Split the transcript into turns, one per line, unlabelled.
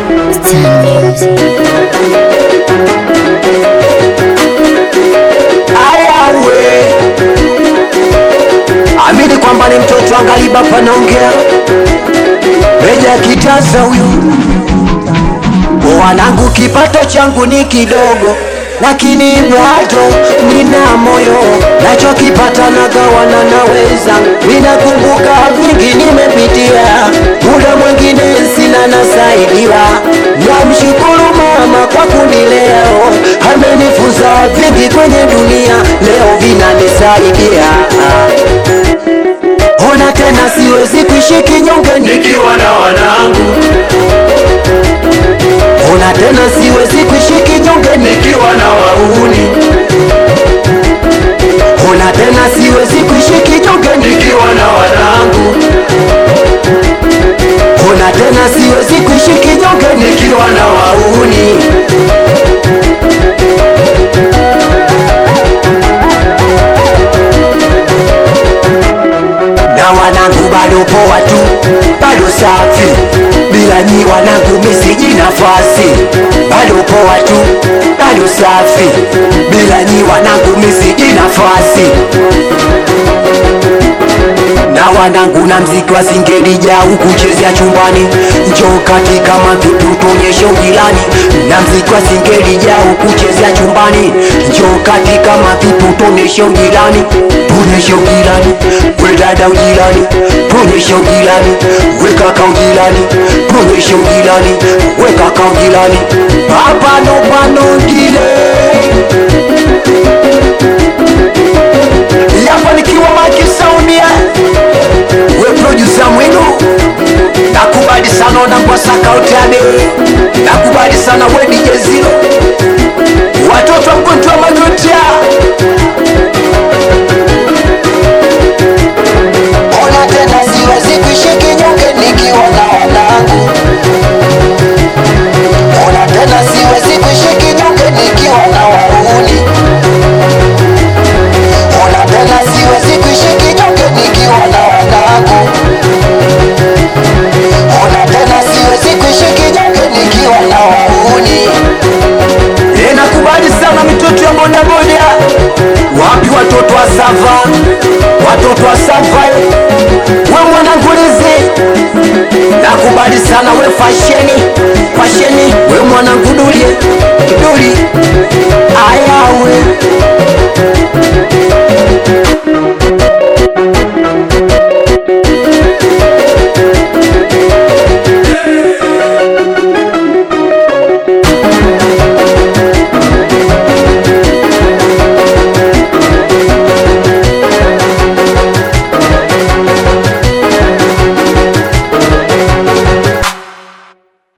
ayawe amini kwamba ni mtoto angaliba panaongea meja kitasa huyu wanangu kipato changu ni kidogo lakini bado nina moyo nachokipata nagawana naweza ninakumbuka vingi nimepitia muda mwingine sina nasaidiwa namshukuru mama kwa kunilea amenifunza vingi kwenye dunia leo vinanisaidia ona tena siwezi kuishi kinyonge
nikiwa na wanangu
ona tena siwezi kuishi kinyonge
nikiwa na wauni
ona tena siwezi kuishi kinyonge
nikiwa na wanangu
ona tena siwezi kuishi kinyonge
nikiwa na wauni
na wanangu bado poa tu bado safi bila nyi wanangu misiji nafasi bado poa tu bado safi bila nyi wanangu misiji nafasi na wanangu na mziki wa singerija ukuchezea chumbani njoo katika mavitu tuonyeshe ujirani na mziki wa singerija ukuchezea chumbani njoo katika mavitu tuonyeshe ujirani tuonyeshe ujirani we dada ujirani tuonyeshe ujirani we kaka ujirani tuonyeshe ujirani we kaka ujirani papano panongile yafanikiwa makisaunia we producer mwenu nakubali sana unangwasaka utade nakubali sana we DJ Zero watoto wa mgonjwa magotia ona tena siwezi kuishi kinyonge nikiwa na wanangu ona tena siwezi kuishi kinyonge nikiwa na wauni ona tena siwezi kuishi kinyonge nikiwa na wanangu ona tena siwezi kuishi kinyonge nikiwa na wauni e, nakubali sana mitoto ya bodaboda wapi watoto wa sava watoto wa sava we mwanangulizi nakubali sana we fasheni fasheni we mwanangu duli duli ayawe